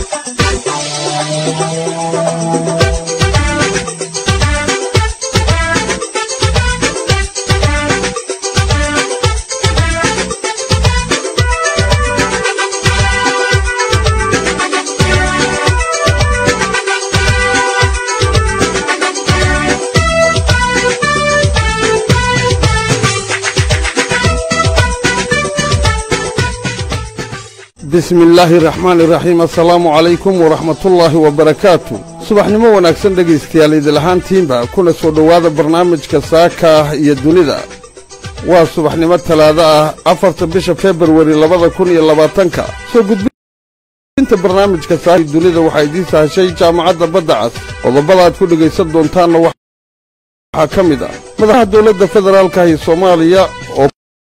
bismi illaahi raxmaani raxiim assalaamu calaykum waraxmatullaahi wabarakaatu subaxnimo wanaagsan dhegaystayaal idil ahaantiinba kuna soo dhowaada barnaamijka saaka ah iyo dunida waa subaxnimo talaado ah afarta bisha februari labada kun iyo labaatanka soo gudbinta barnaamijka saaka iyo dunida waxaa idiin sahashay jaamacadda badda cas qodobada aad ku dhegaysan doontaanna waxaa ka mid ah madaxaha dowladda federaalka iyo soomaaliya oo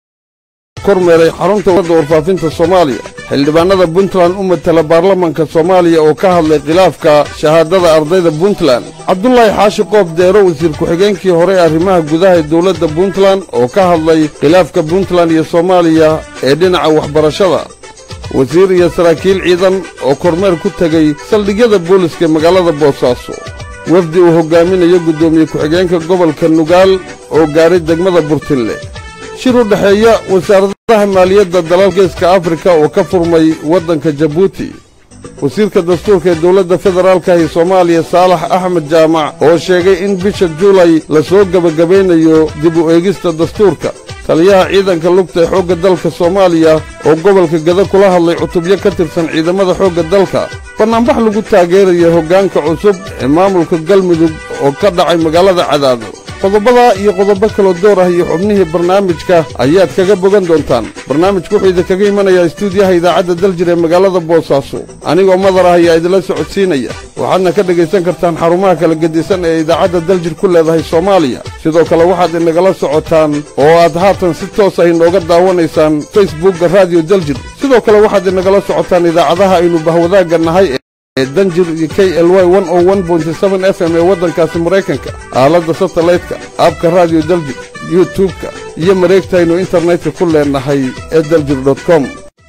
kormeeray xarunta wadda warfaafinta soomaaliya xildhibaannada puntland u matala baarlamanka soomaaliya oo ka hadlay khilaafka shahaadada ardayda puntland cabdulaahi xaashi qoob deero wasiir ku-xigeenkii hore ee arrimaha gudaha ee dowladda puntland oo ka hadlay khilaafka puntland iyo soomaaliya ee dhinaca waxbarashada wasiir iyo saraakiil ciidan oo kormeer ku tegey saldhigyada booliska ee magaalada boosaaso wafdi uu hoggaaminayo guddoomiye ku-xigeenka gobolka nugaal oo gaaray degmada burtinle shir u dhexeeya wasaaradaha maaliyadda dalal geeska afrika oo ka furmay waddanka jabuuti wasiirka dastuurka ee dowladda federaalka ee soomaaliya saalax axmed jaamac oo sheegay in bisha juulay la soo gebagabaynayo dib u eegista dastuurka taliyaha ciidanka lugta ee xoogga dalka soomaaliya oo gobolka gada kula hadlay cutubyo ka tirsan ciidamada xoogga dalka bannaanbax lagu taageeraya hoggaanka cusub ee maamulka galmudug oo ka dhacay magaalada cadaado qodobadaa iyo qodobo kaloo door ah iyo xubnihii barnaamijka ayaad kaga bogan doontaan barnaamijku wuxuu idinkaga imanayaa istuudiyaha idaacadda daljir ee magaalada boosaaso anigoo madar ah ayaa idinla socodsiinaya waxaadna ka dhegaysan kartaan xarumaha kala gedisan ee idaacadda daljir ku leedahay soomaaliya sidoo kale waxaad inagala socotaan oo aad haatan si toos ah inooga daawanaysaan facebookga raadiyo daljir sidoo kale waxaad inagala socotaan idaacadaha aynu bahwadaagga nahay ee danjir iyo k l y f m ee waddankaasi maraykanka aaladda satellaytka aabka raadiyo daljir youtub-ka iyo mareegtaynu internetka ku leenahay ee daljir com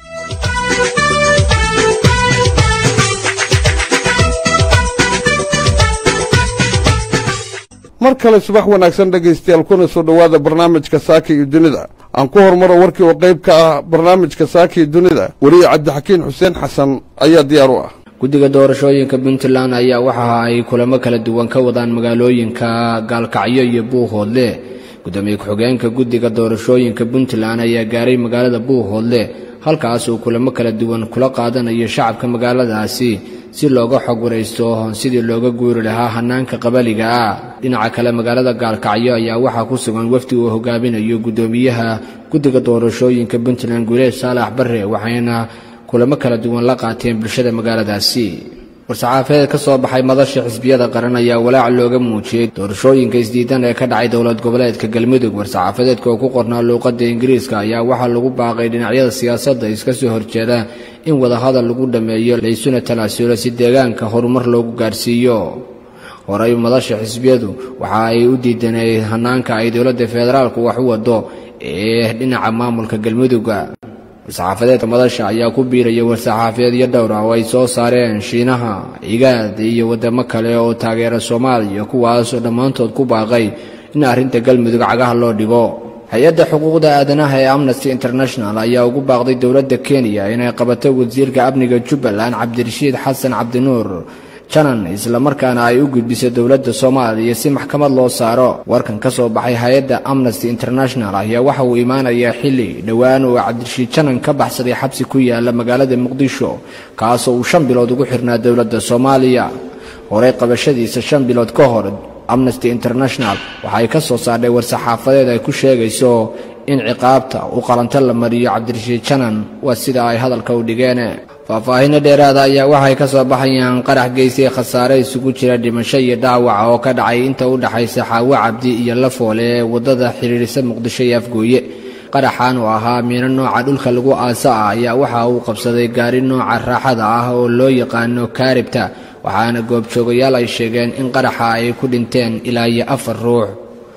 mar kale subax wanaagsan dhegaystayaal kuna soo dhowaada barnaamijka saaka iyo dunida aan ku hormaro warkii oo qayb ka ah barnaamijka saaka iyo dunida weliye cabdixakiin xuseen xasan ayaa diyaar u ah guddiga doorashooyinka puntland ayaa waxa ay kulamo kala duwan ka wadaan magaalooyinka gaalkacyo iyo buuhoodle gudoomiye ku-xigeenka guddiga doorashooyinka puntland ayaa gaaray magaalada buuhoodle halkaas uu kulamo kala duwan kula qaadanayo shacabka magaaladaasi si looga xog waraysto sidii looga guuri lahaa hanaanka qabaliga ah dhinaca kale magaalada gaalkacyo ayaa waxaa ku sugan wafdi uu hogaaminayo guddoomiyaha guddiga doorashooyinka puntland guuleed saalax barre waxayna kulamo kala duwan la qaateen bulshada magaaladaasi war-saxaafadeed ka soo baxay madasha xisbiyada qaran ayaa walaac looga muujiyey doorashooyinka isdiidan ee ka dhacay dowlad goboleedka galmudug war-saxaafadeedka oo ku qornaa luuqadda ingiriiska ayaa waxaa lagu baaqay dhinacyada siyaasadda iska soo horjeeda in wadahadal lagu dhammeeyo laysuna talaasulo si deegaanka horumar loogu gaarsiiyo horey madasha xisbiyadu waxa ay u diidanay hanaanka ay dowladda federaalku wax u wado ee dhinaca maamulka galmudugga war-saxaafadeedka madasha ayaa ku biiraya war-saxaafadeedyo dhowr ah oo ay soo saareen shiinaha igaad iyo waddamo kale oo taageera soomaaliya kuwaasoo dhammaantood ku baaqay in arrinta galmudug cagaha loo dhigo hay-adda xuquuqda aadanaha ee amnesty international ayaa ugu baaqday dowladda kenya inay qabato wasiirka amniga jubbaland cabdirashiid xasan cabdinuur janan islamarkaana ay u gudbiso dowladda soomaaliya si maxkamad loo saaro warkan ka soo baxay hay-adda amnesty international ayaa waxa uu imaanayaa xilli dhowaan uu cabdirashiid janan ka baxsaday xabsi ku yaala magaalada muqdisho kaasoo uu shan bilood ugu xirnaa dowladda soomaaliya horey qabashadiisa shan bilood ka hor amnesty international waxay ka soo saardhay war-saxaafadeed ay ku sheegayso in ciqaabta u qalanto la mariyo cabdirashiid janan waa sida ay hadalka u dhigeen faahfaahinno dheeraada ayaa waxay ka soo baxayaan qarax geysay khasaare isugu jira dhimasho iyo dhaawaca oo ka dhacay inta u dhexaysa xaawo cabdi iyo lafoole ee waddada xidhiirisa muqdisho iyo afgooye qaraxan oo ahaa miino nooca dhulka lagu aasa ah ayaa waxa uu qabsaday gaari nooca raaxada ah oo loo yaqaano kaaribta waxaana goobjoogayaal ay sheegeen in qaraxa ay ku dhinteen ilaa iyo afar ruux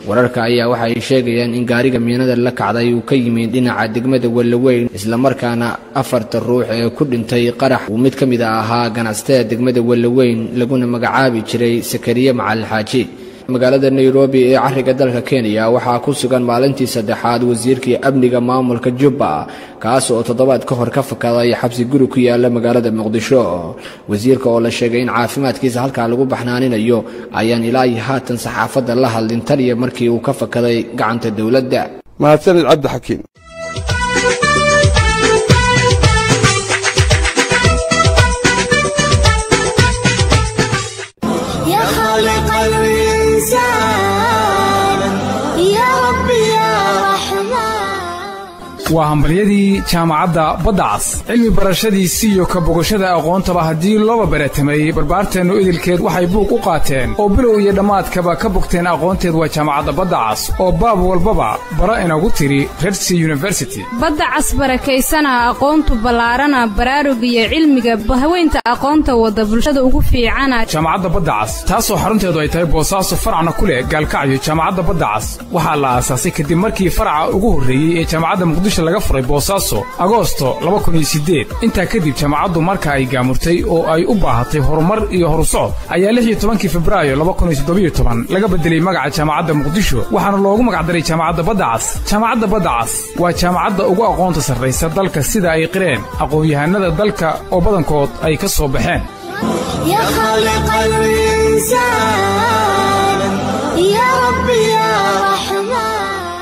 wararka ayaa waxa ay sheegayaan in gaariga miinada la kacday uu ka yimid dhinaca degmada wellaweyn islamarkaana afarta ruux ee ku dhintay qarax uu mid ka mid a ahaa ganacsatada degmada wellaweyn laguna magacaabi jiray sakariye macalin xaaji magaalada nairobi ee cariga dalka kenya waxaa ku sugan maalintii saddexaad wasiirkii amniga maamulka jubba kaas oo toddobaad ka hor ka fakaday xabsi guri ku yaala magaalada muqdisho wasiirka oo la sheegay in caafimaadkiisa halkaa lagu baxnaaninayo ayaan ilaa iyo haatan saxaafadda la hadlin taliya markii uu ka fakaday gacanta dowladda mahadsanid cabdi xakiin يا خالق الإنسان يا ربي يا رحمن waa hambalyadii jaamacadda badda cas cilmi barashadiisi iyo ka bogashada aqoontaba haddii looba baratamay barbaarteennu idilkeed waxay buug u qaateen oo bilow iyo dhammaadkaba ka bogteen aqoonteed waa jaamacadda badda cas oo baab walbaba bara inagu tiri redsi university badda cas barakaysana aqoontu ballaarana baraarug iyo cilmiga haweynta aqoonta wada bulshada ugu fiicana jaamacadda badda cas taasoo xarunteedu ay tahay boosaaso faracna ku leh gaalkacyo jaamacadda badda cas waxaa la aasaasay kadib markii faraca ugu horreeyey ee jaamacadda muqdisho laga furay boosaaso agoosto intaa kadib jaamacaddu marka ay gaamurtay oo ay u baahatay horumar iyo horusocod ayaa lix iyo tobankii febraayo laga bedelay magaca jaamacadda muqdisho waxaana loogu magacdaray jaamacadda badda cas jaamacadda badda cas waa jaamacadda ugu aqoonta sarraysa dalka sida ay qireen aqoon-yahanada dalka oo badankood ay ka soo baxeen يا خالق الإنسان يا ربي يا رحمن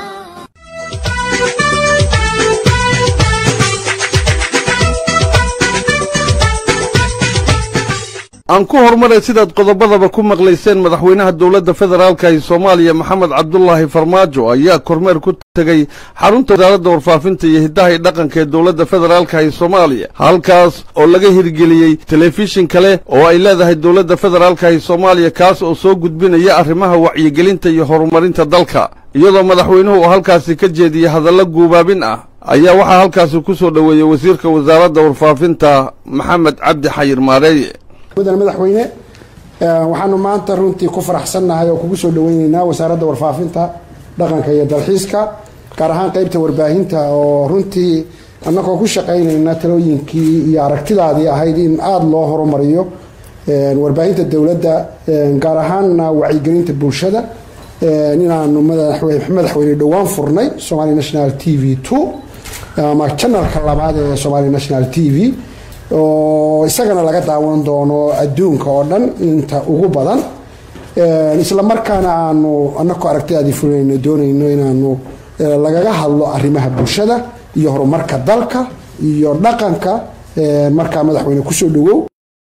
aan ku horumaray sidaad qodobadaba ku maqlayseen madaxweynaha dowladda federaalka ee soomaaliya maxamed cabdulaahi farmaajo ayaa kormeer ku tegey xarunta wasaaradda warfaafinta iyo hiddaha iyo dhaqanka ee dowladda federaalka ee soomaaliya halkaas oo laga hirgeliyey telefishin kale oo ay leedahay dowladda federaalka ee soomaaliya kaas oo soo gudbinaya arrimaha wacyigelinta iyo horumarinta dalka iyadoo madaxweynuhu uu halkaasi ka jeediyey hadallo guubaabin ah ayaa waxaa halkaasi ku soo dhoweeyey wasiirka wasaaradda warfaafinta maxamed cabdi xayir maareeye mudane madaxweyne waxaanu maanta runtii ku faraxsannahay oo kugu soo dhaweyneynaa wasaaradda warfaafinta dhaqanka iyo dalxiiska gaar ahaan qeybta warbaahinta oo runtii annagoo ku shaqaynayna talooyinkii iyo aragtidaadii ahayd in aada loo horumariyo warbaahinta dowladda gaar ahaanna wacyigelinta bulshada inaanu madaxweyne dhowaan furnay somali national t v two ama janalka labaad ee somali national t v oo isagana laga daawan doono adduunka oo dhan inta ugu badan isla markaana aanu anako aragtidaadii fulinayno doonayno inaanu lagaga hadlo arrimaha bulshada iyo horumarka dalka iyo dhaqanka markaa madaxweyne kusoo dhawow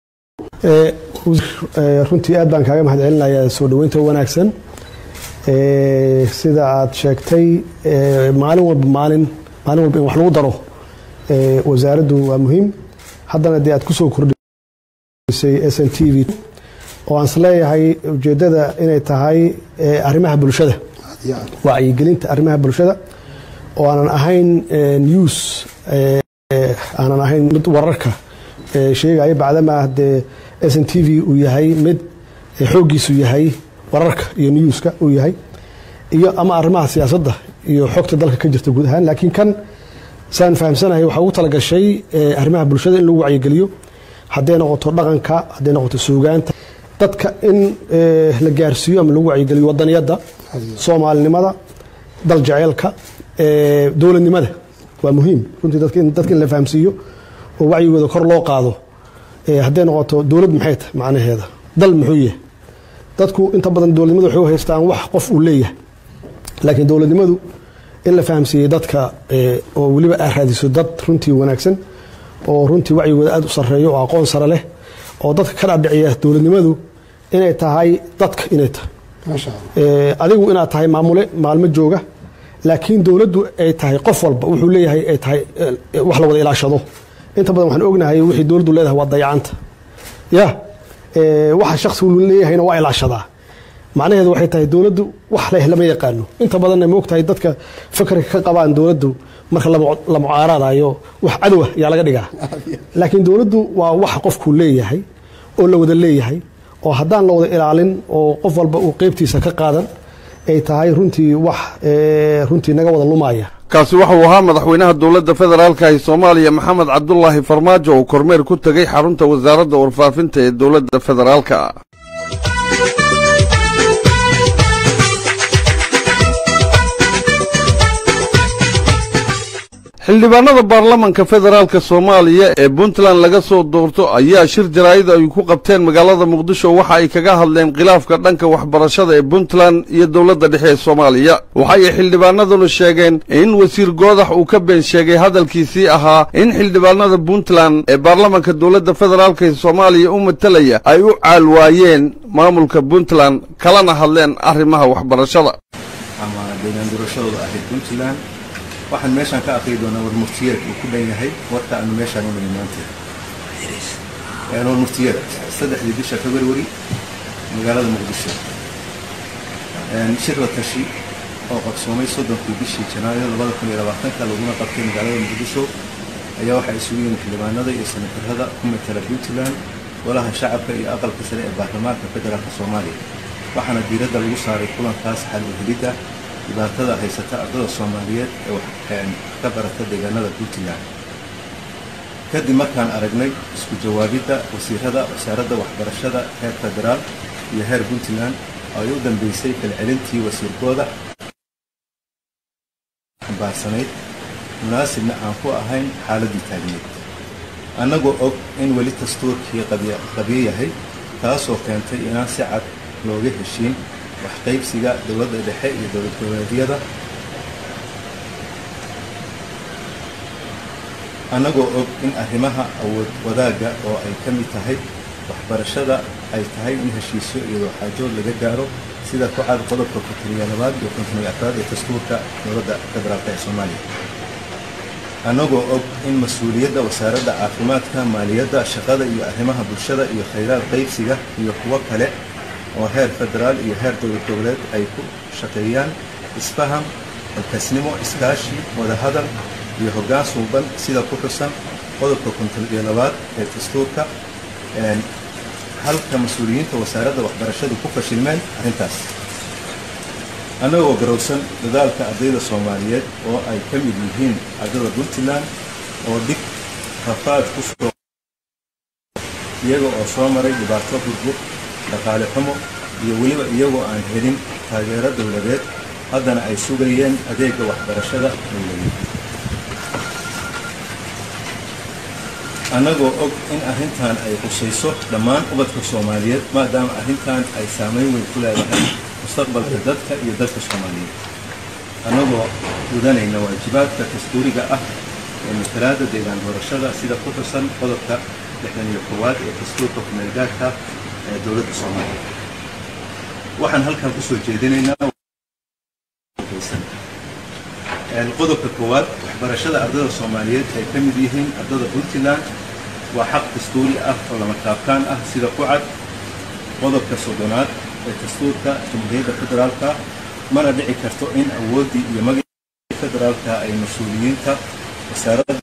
runtii aad baan kaaga mahad celinayaa soo dhaweynta wanaagsan sida aad sheegtay maalin walba maalin maalin walba in wax lagu daro wasaaraddu waa muhiim haddana dee aad ku soo kordhisay s n t v oo aan isleeyahay ujeeddada inay tahay arrimaha bulshada wacyigelinta arrimaha bulshada oo aanan ahayn news aanan ahayn mid wararka sheegaya bacdamaa dee s n t v uu yahay mid xooggiisu yahay wararka iyo newska uu yahay iyo ama arrimaha siyaasadda iyo xogta dalka ka jirta guud ahaan laakiin kan saan fahamsanahay waxaa ugu talagashay arrimaha bulshada in lagu wacyigeliyo hadday noqoto dhaqanka hadday noqoto suugaanta dadka in la gaarsiiyo ama lagu wacyigeliyo wadaniyadda soomaalinimada dal jeceelka dowladnimada waa muhiim runtii dadka in la fahamsiiyo oo wacyigooda kor loo qaado hadday noqoto dowlad maxay tahay macnaheeda dal muxuu yahay dadku inta badan dowladnimadu waxay u haystaan wax qof uu leeyahay laakiin dowladnimadu in la fahamsiiyey dadka oo weliba aa raadiso dad runtii wanaagsan oo runtii wacyigooda aad u sareeyo oo aqoon sare leh oo dadka ka dhadhiciya dowladnimadu inay tahay dadka inay tahay adigu inaad tahay maamule maalmo jooga laakiin dowladdu ay tahay qof walba wuxuu leeyahay ay tahay wax la wada ilaashado inta badan waxaan ognahay wixii dowladdu leedahay waa dayacanta ya waxa shaksigu leeyahayna waa ilaashadaa macnaheedu waxay tahay dowladdu wax leh lama yaqaano inta badanna ma ogtahay dadka fakarka ka qabaan dowladdu marka la mucaaradayo wax cadow ah yaa laga dhigaa laakiin dowladdu waa wax qofku leeyahay oo la wada leeyahay oo haddaan la wada ilaalin oo qof walba uu qeybtiisa ka qaadan ay tahay runtii wax runtii naga wada lumaya kaasi waxauu ahaa madaxweynaha dowladda federaalka ee soomaaliya maxamed cabdulaahi farmaajo oo kormeer ku tegey xarunta wasaaradda warfaafinta ee dowladda federaalka xildhibaanada baarlamanka federaalka soomaaliya ee puntland laga soo doorto ayaa shir jaraa'id ay ku qabteen magaalada muqdisho waxa ay kaga hadleen khilaafka dhanka waxbarashada ee puntland iyo dowladda dhexe ee soomaaliya waxay xildhibaanaduna sheegeen in wasiir goodax uu ka been sheegay hadalkiisii ahaa in xildhibaanada puntland ee baarlamanka dowladda federaalka ee soomaaliya u matalaya ay u caal waayeen maamulka puntland kalana hadleen arrimaha waxbarashada ama deegaan doorashadooda ahayd puntland waxaan meeshaan ka aqri doonaa warmurtiyeed uu ku dhan yahay warka aanu meeshaan u nimi maanta warmurtiyeed saddexdii bisha february magaalada muqdisho shir la tashi oo qabsoomay soddonkii bishii janaayo labada kun iyo labaatanka laguna qabtay magaalada muqdisho ayaa waxaa isugu yimid xildhibaanada iyo senatarada ku matala puntland golaha shacabka iyo aqalka sare ee baarlamaanka federaalka soomaaliya waxaana diiradda lagu saaray kulankaas xal u helidda dhibaatada haysata ardada soomaaliyeed ee ka barata deegaanada puntland kadib markaan aragnay isku jawaabidda wasiirada wasaaradda waxbarashada heer federaal iyo heer puntland oo ay u dambeysay falcelintii wasiirkooda xambaarsanayd munaasibna aan ku ahayn xaaladdii taagneed annagoo og in weli dastuurkii qabyo yahay taasoo keentay inaan si cad looga heshiin waxqaybsiga dowladda dhexe iyo dowlad goboleedyada annagoo og in arrimaha awood wadaagga oo ay ka mid tahay waxbarashada ay tahay in heshiisyo iyo waxaajood laga gaaro sida ku cad qodobka kontoniya labaad iyo kontoniya afraad ee dastuurka dowladda federaalka ee soomaaliya annagoo og in mas-uuliyadda wasaaradda caafimaadka maaliyadda shaqada iyo arrimaha bulshada iyo khayraad qaybsiga iyo kuwo kale oo heer federaal iyo heer dowlad goboleed ay ku shaqeeyaan isfaham halkasnimo iskaashi wadahadal iyo hoggaan suuban sida ku xusan qodobka konton iyo labaad ee dastuurka halka mas-uuliyiinta wasaaradda waxbarashadu ku fashilmeen arrintaas annagoo garowsan dadaalka ardayda soomaaliyeed oo ay ka mid yihiin ardada puntland oo dhig rafaad ku soo iyaga oo soo maray dhibaato burbur dhaqaale xumo iyo weliba iyagoo aan helin taageero dowladeed haddana ay sugayeen adeegga waxbarashada dowladeed annagoo og in arrintan ay qusayso dhammaan ubadka soomaaliyeed maadaama arrintan ay saamayn weyn ku leedahay mustaqbalka dadka iyo dadka soomaaliyeed annagoo gudanayna waajibaadka dastuuriga ah ee matalaada deegaan doorashada sida ku xusan qodobka lixdan iyo koowaad ee dastuurka kumeelgaarka ee dowladda soomaaliya waxaan halkan kusoo jeedinaynaa qodobka koowaad waxbarashada ardada soomaaliyeed ay ka mid yihiin ardada puntland waa xaq dastuuri ah oo lama taabkaan ah sida ku cad qodobka soddonaad ee dastuurka jamhuuriyadda federaalka mana dhici karto in awooddii iyo magacii federaalka ay mas-uuliyiinta wasaaradda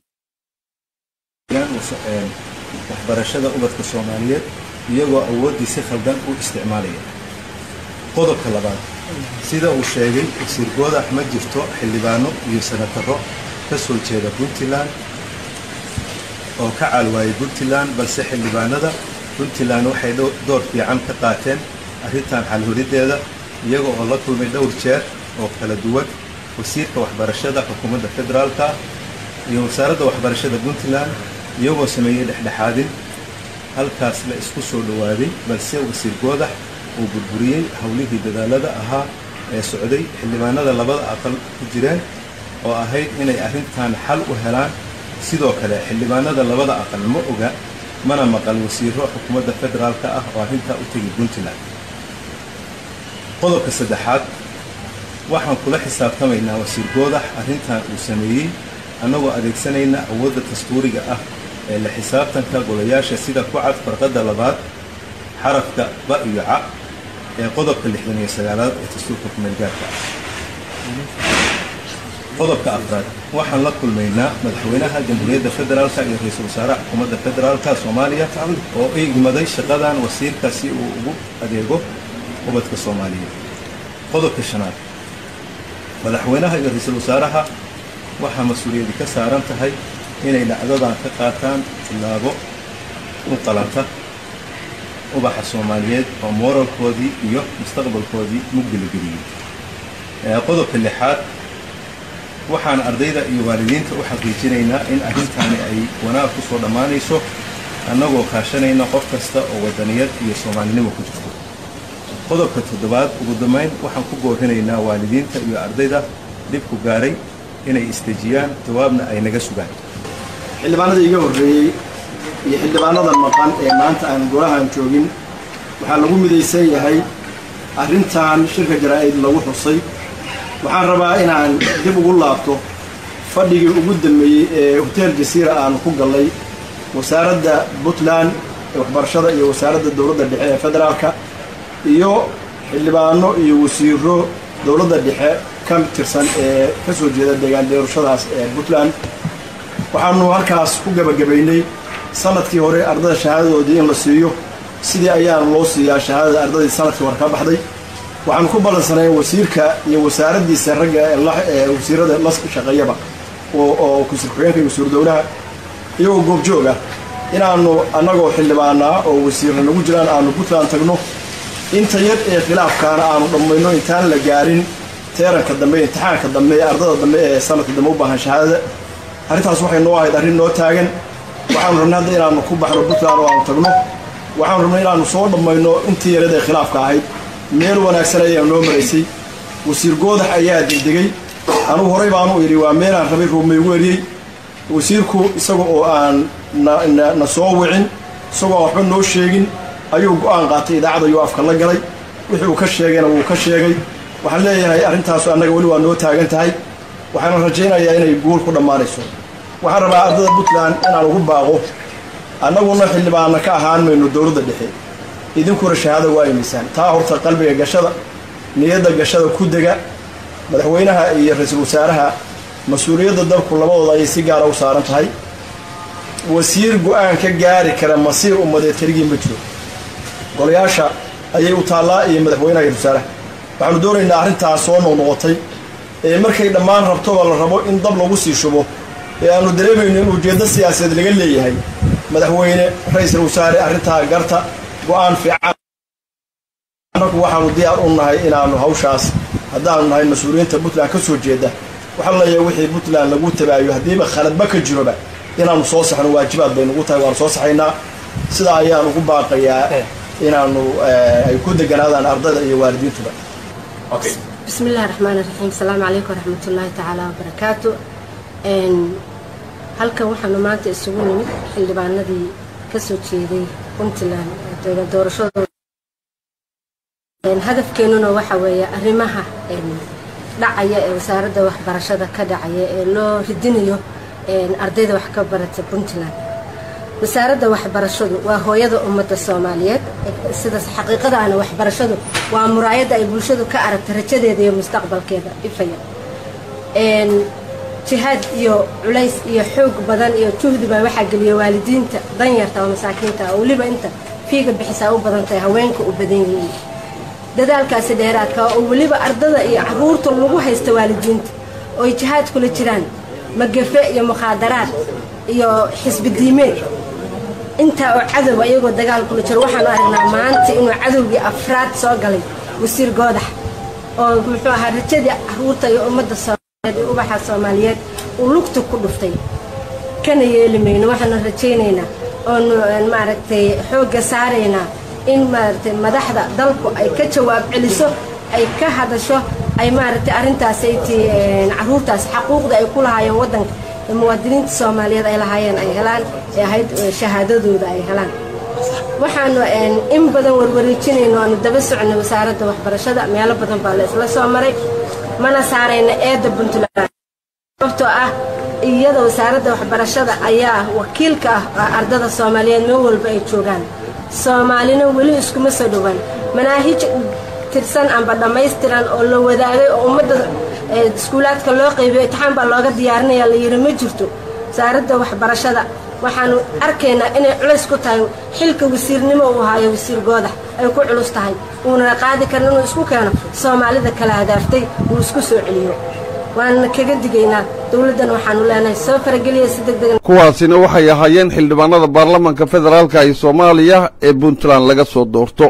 waxbarashada ubadka soomaaliyeed iyagoo awooddii si khaldan u isticmaalaya qodobka labaad sida uu sheegay wasiir goodax ma jirto xildhibaano iyo senataro ka soo jeeda puntland oo ka caalwaayay puntland balse xildhibaanada puntland waxay door fiican ka qaateen arrintan xalholideeda iyaga oo la kulmay dhowr jeer oo kala duwan wasiirka waxbarashada xukuumadda federaalka iyo wasaaradda waxbarashada puntland iyagoo sameeyey dhexdhexaadin halkaas la isku soo dhowaaday balse wasiir goodax uu burburiyey howlihii dadaalada ahaa ee socday xildhibaanada labada aqal ku jireen oo ahayd inay arrintan xal u helaan sidoo kale xildhibaanada labada aqal ma oga mana maqal wasiiro xukuumadda federaalka ah oo arrintaa u tegi puntland qodobka saddexaad waxaan kula xisaabtamaynaa wasiir goodax arrintan uu sameeyey annagoo adeegsanayna awoodda dastuuriga ah ee la xisaabtanka golayaasha sida ku cad farqadda labaad xarafka ba iyo ca ee qodobka lixdan iyo sagaalaad ee dastuurka kumeelgaarka ah qodobka afraad waxaan la kulmaynaa madaxweynaha jamhuuriyadda federaalka iyo ra-iisul wasaaraha xukuumadda federaalka soomaaliya oo igmaday shaqadan wasiirka si uu ugu adeego ubadka soomaaliyeed qodobka shanaad madaxweynaha iyo ra-iisul wasaaraha waxaa mas-uuliyadi ka saaran tahay inay dhacdadan ka qaataan tillaabo u qalanta ubaxa soomaaliyeed oo mooralkoodii iyo mustaqbalkoodii mugdalageliyey qodobka lixaad waxaan ardayda iyo waalidiinta u xaqiijinaynaa in arrintaani ay wanaag ku soo dhammaanayso annagoo kaashanayna qof kasta oo wadaniyad iyo soomaalinimo ku jirto qodobka toddobaad ugu dambayn waxaan ku boorinaynaa waalidiinta iyo ardayda dhibku gaaray inay istejiyaan jawaabna ay naga sugaan xildhibaanada iga horreeyey iyo xildhibaanadan maqan ee maanta aan golahan joogin waxaa lagu midaysan yahay arrintan shirka jaraa-id lagu xusay waxaan rabaa inaan dib ugu laabto fadhigii ugu dambeeyey ee hotel jasiira aanu ku gallay wasaaradda puntland ee waxbarashada iyo wasaaradda dowladda dhexe ee federaalka iyo xildhibaano iyo wasiiro dowladda dhexe ka tirsan ee ka soo jeeda deegaan doorashadaas ee puntland waxaanu halkaas ku gebagabaynay sanadkii hore ardada shahaadadoodii in la siiyo sidii ayaana loo siiyaa shahaadada ardadii sanadkii hore ka baxday waxaanu ku ballansanay wasiirka iyo wasaaraddiisa ragga ee wasiirada la shaqeeyaba oo kusir ku-xigeenka iyo wasiiru dowlaha iyagoo goobjoog ah inaanu annagoo xildhibaanaa oo wasiirna nagu jiraan aanu puntland tagno inta yar ee khilaafkaana aanu dhammayno intaan la gaarin teeranka dambe imtixaanka dambe ee ardada dambe ee sanadka dambe u baahan shahaadada arrintaas waxay noo ahayd arrin noo taagan waxaanu rabnay hadda inaanu ku baxno puntland oo aanu tagno waxaanu rabnay inaanu soo dhammayno intii yarad ee khilaafka ahayd meel wanaagsan ayaa noo maraysay wasiir goodax ayaa degdegay anugu horey baanu idhi waa meelaan rabay ruumaygu eriyey wasiirku isaga oo aan na soo wicin isagoo aan waxba noo sheegin ayuu go-aan qaatay idaacad ayuu afka la galay wixii uu ka sheegayna wuu ka sheegay waxaan leeyahay arrintaasu annaga weli waa noo taagan tahay waxaana rajaynayaa inay guul ku dhammaanayso waxaan rabaa ardada puntland inaan ugu baaqo annaguna xildhibaana ka ahaan mayno dowladda dhexe idinkuna shahaada waa imisaan taa horta qalbiga gashada niyadda gashada ku dega madaxweynaha iyo ra-iisul wasaaraha mas-uuliyadda dalku labadooda ayay si gaara u saaran tahay wasiir go-aan ka gaari kara masiir ummadeed keligii ma jiro golayaasha ayay u taallaa iyo madaxweynaha iyo wasaaraha waxaanu doonaynaa arrintaas soo noqnoqotay ee markay dhammaan rabtoba la rabo in dab lagu sii shubo ee aanu dareemayno in ujeeddo siyaasadeed laga leeyahay madaxweyne ra-iisul wasaare arrintaa garta go-aan fiican annagu waxaanu diyaar u nahay inaanu hawshaas haddaanu nahay mas-uuliyiinta puntland ka soo jeeda waxaa leeyahay wixii puntland lagu tabaayo haddiiba khaladba ka jiroba inaanu soo saxno waajibaad bay nugu tahay waanu soo saxaynaa sidaa ayaan ugu baaqayaa inaanu ay ku deganaadaan ardayda iyo waalidiintuba بسم الله الرحمن الرحيم السلام عليكم ورحمة الله تعالى وبركاته إن halkan waxaanu maanta isugu nimid xildhibaanadii kasoo jeeday puntland doorashadooda hadafkeenuna waxa weeye arrimaha dhacaya ee wasaaradda waxbarashada ka dhacaya ee loo ridinayo ardayda wax ka barata puntland wasaaradda waxbarashadu waa hooyada ummadda soomaaliyeed sidaas xaqiiqada ana waxbarashadu waa muraayadda ay bulshadu ka aragta rajadeeda iyo mustaqbalkeeda ifaya jihaad iyo culays iyo xoog badan iyo juhdi baa waxaa geliya waalidiinta danyarta oo masaakiinta oo weliba inta fiiga bixisaa u badan tahay haweenka u badan yihiin dadaalkaasi dheeraadka oo weliba ardada iyo caruurta lagu haysta waalidiinta ooy jihaad kula jiraan magafe iyo mukhaadaraad iyo xisbi diimeed intaa oo cadow iyagoo dagaal kula jiro waxaanu aragnaa maanta inuu cadowgii afraad soo galay wasiir goodax oo muxuu ahaa rajadii caruurta iyo ummadda soomaaliyeed ubaxa soomaaliyeed uu lugta ku dhuftay kana yeeli mayno waxaanu rajaynaynaa oonu maaragtay xoogga saaraynaa in maaragtay madaxda dalku ay ka jawaab celiso ay ka hadasho ay maaragtay arrintaas ay tii caruurtaas xaquuqda ay ku lahaayeen waddanka muwaadiniinta soomaaliyeed ay lahaayeen ay helaan ee ahayd shahaadadooda ay helaan waxaanu in badan warwareejinayno aanu daba soconay wasaaradda waxbarashada meelo badan baa la isla soo maray mana saarayna eedda puntland sababtoo ah iyada wasaaradda waxbarashada ayaa wakiilka ah ardada soomaaliyeed meel walba ay joogaan soomaalina weli iskuma soo dhowaan manaahij tirsan amba dhammaystiran oo la wadaagay oo ummadda iskuulaadka loo qaybiyo itixaan baa looga diyaarinaya la yidhi ma jirto wasaaradda waxbarashada waxaanu arkaynaa inay culays ku tahay xilka wasiirnimo uu haayo wasiir goodax ay ku culus tahay uunana qaadi karin inuu isku keeno soomaalida kala hadaaftay uu isku soo celiyo waanana kaga digaynaa dowladdan waxaanu leenahay soo farageliya si deg degan kuwaasina waxay ahaayeen xildhibaanada baarlamanka federaalka ee soomaaliya ee puntland laga soo doorto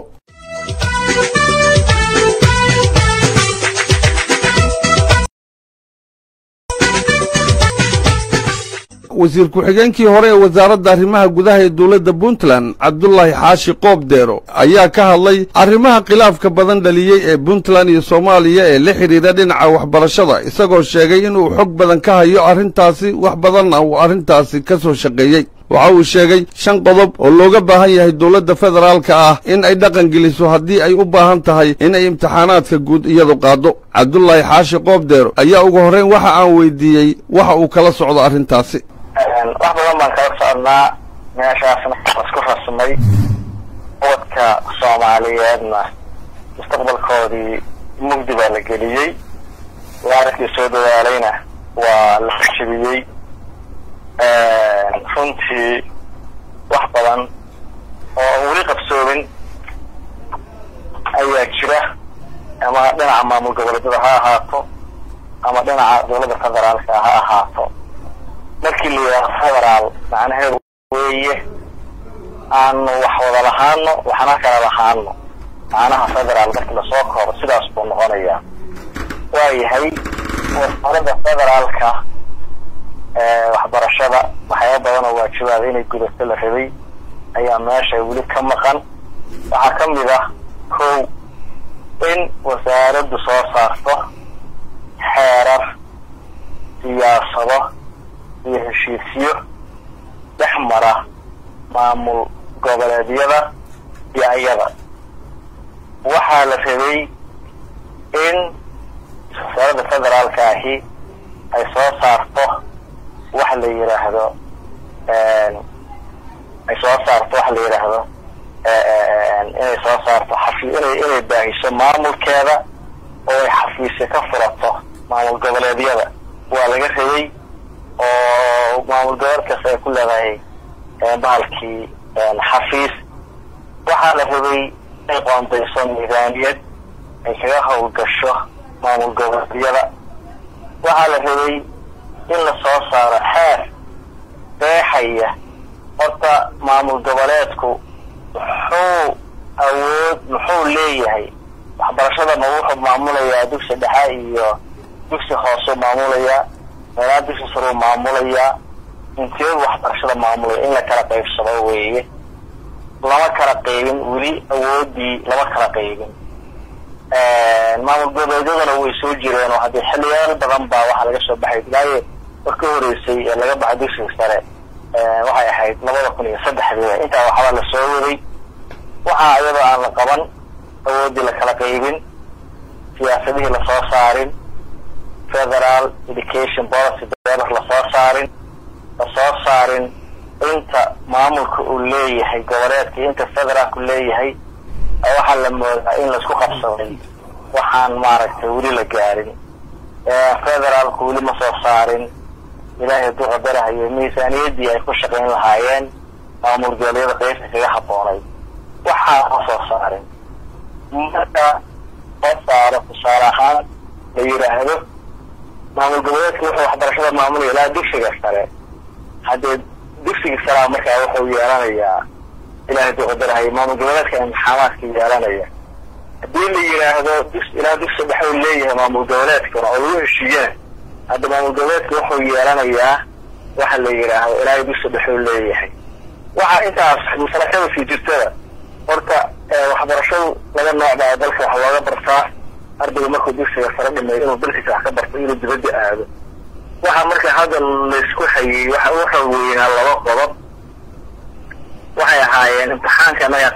wasiir ku-xigeenkii hore ee wasaaradda arrimaha gudaha ee dowladda puntland cabdulaahi xaashi qoobdeero ayaa ka hadlay arrimaha khilaafka badan dhaliyey ee puntland iyo soomaaliya ee la xidhiidha dhinaca waxbarashada isagoo sheegay inuu xog badan ka hayo arrintaasi wax badanna uu arrintaasi ka soo shaqeeyey waxa uu sheegay shan qodob oo looga baahan yahay dowladda federaalka ah in ay dhaqan geliso haddii ay u baahan tahay in ay imtixaanaadka guud iyadu qaaddo cabdulaahi xaashi qoobdeero ayaa ugu horrayn waxa aan weydiiyey waxa uu kala socdo arrintaasi wax badan baan kala soconnaa meeshaasna isku rasmay ubadka soomaaliyeedna mustaqbalkoodii mugdi baa la geliyey waarikii soo dadaalayna waa la xashibiyey runtii wax badan oo weli qabsoomin ayaa jira ama dhinaca maamul goboleedyada ha ahaato ama dhinaca dowladda federaalka ha ahaato markii la yidhahdo federaal macnaheedu weeye aanu wax wada lahaano waxna kala lahaano macnaha federaal markii lasoo koobo sidaas buu noqonayaa waayahay wasaaradda federaalka waxbarashada waxyaaba badan oo waajibaada inay gudato la rabay ayaa meesha weli ka maqan waxaa ka mid ah kow in wasaaraddu soo saarto xeerar siyaasado iyo heshiisyo dhex mara maamul goboleedyada iyo ayada waxaa la rabay in wasaaradda federaalka ahi ay soo saarto wax la yidhaahdo ay soo saarto wax la yidhaahdo inay soo saarto xafi inay inay baahiso maamulkeeda oo ay xafiisyo ka furato maamul goboleedyada waa laga rabay oo maamul gobol kasta ay ku leedahay bahalkii xafiis waxaa la rabay inay qoondayso nidaamiyad ay kaga howlgasho maamul goboleedyada waxaa la rabay in la soo saaro xeer qeexaya horta maamul goboleedku muxuu awood muxuu leeyahay waxbarashada ma wuxuu maamulayaa dugsi dhexe iyo dugsi hooseu maamulayaa meelaa dugsi saruu maamulayaa inteedu waxbarashada maamulaya in la kala qaybsado weeye lama kala qaybin weli awoodii lama kala qaybin maamul goboleedyaduna way soo jireen oo haddii xiliyaal badan baa waxaa laga soo baxay ilaaye war ka horeysay ee laga baxay dugsiga sare waxay ahayd labada kun iyo saddexdii intaa waxbaa la soo waday waxaa iyadoo aan la qaban awoodii la kala qaybin siyaasadihii lasoo saarin federal education policy develop lasoo saarin lasoo saarin inta maamulka uu leeyahay goboleedka inta federaalku leeyahay waxaa la moodaa in laisku qabsaday waxaan maaragtay weli la gaarin federaalku weli ma soo saarin ilaahay hadduu qadarahayo miisaaniyaddii ay ku shaqayn lahaayeen maamul goboleedyada qeybta kaga habboonay waxaa ma soo saarin marka soo saaro tusaale ahaan la yidhaahdo maamul goboleedka wuxuu waxbarashada maamulaya ilaa dugsiga sare haddee dugsiga saraa markaa wuxuu yeelanayaa ilahay hadduu qadarahayo maamul goboleedka imtixaamaadka yeelanaya haddii la yidhaahdo dus ilaa dugsi dhexe uu leeyahay maamul goboleedkana oo lagu heshiiyana hadda maamul goboleedka wuxuu yeelanayaa waxa la yidhaahdo ilaahay dugsi dhexe uu leeyahay waxaa intaas masalakada sii jirtada horta waxbarashadu laba nooc baa dalka wax looga bartaa ardaygu markuu dugsiga sare dhimeeyo inuu dalkiisa wax ka barto inuu dibadda aado waxaa marka hadda laysku hayey waxa waxa weynaa laba qodob waxay ahaayeen imtixaanka naga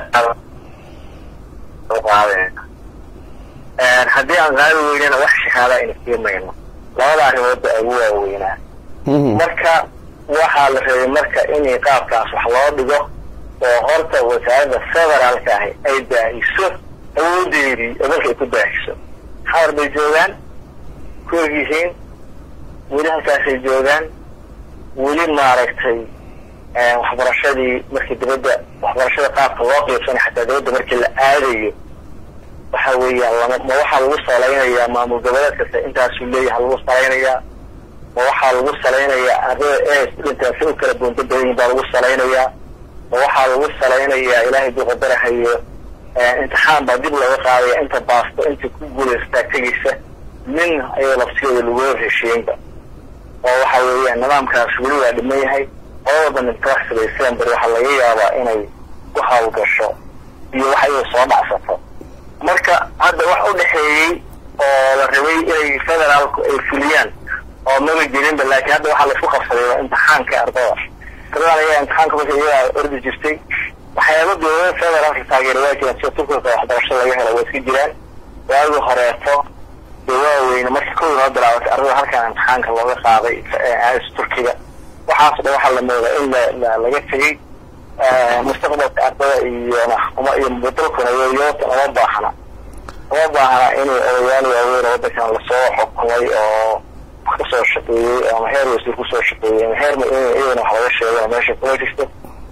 qaadeen haddii aan qaadi weynana wax shahaada ayna siimayno labada arrimood ba ugu waaweynaa marka waxaa la rabay marka inay qaabkaas wax loo dhigo oo horta wasaaradda federaalka ahi ay baahiso awoodeedii oo dalka ay ku baahiso xawar bay joogaan ku egyihiin weli halkaasay joogaan weli maaragtay waxbarashadii markii dibadda waxbarashada qaabka loo qiibsanay xataa dibadda markii la aadayo waxa weeyaan lama ma waxaa lagu salaynayaa maamul goboleed kasta intaasuu leeyahay lagu salaynayaa ma waxaa lagu salaynayaa ardada e studentaasi u kala boonto badan yihin baa lagu salaynayaa ma waxaa lagu salaynayaa ilaahay buu qadarahayo imtixaan baa dib looga qaadaya inta baasto inta ku guulaystaa tegaysa min ayadoo lafsigeeda lagu heshiinba oo waxa weeyaan nidaamkaas weli waa dhiman yahay qolada nintaxsiga december waxaa laga yaabaa inay ku hawlgasho iyo wax iyada soo dhacsato marka hadda wax u dhexeeyey oo la rabay inay federaalku ay fuliyaan oo maba jirinba laakiin hadda waxaa laisku qabsaday waa imtixaanka ardada ardada ayaa imtixaanka marka iyagaa ordi jirtay waxyaaba dowlada federaalka taageera waa jiraan sida turkiga waxbarasho laga helo waa iska jiraan waagi horeeto dee waaweyne marka kow noo bilaabatay ardada halkan imtixaanka looga qaaday aas turkiga waxaas dhan waxaa la moodaa in la laga tegey mustaqbalka ardada iyo uma iyo dalkuna yoyota uma baahna uma baahna inay odayaal waaweyn oo waddankan lasoo xukumay oo wax kasoo shaqeeyey ama heer wasiir kusoo shaqeeyey ama heer iyadana wax laga sheegay meesha kuma jirto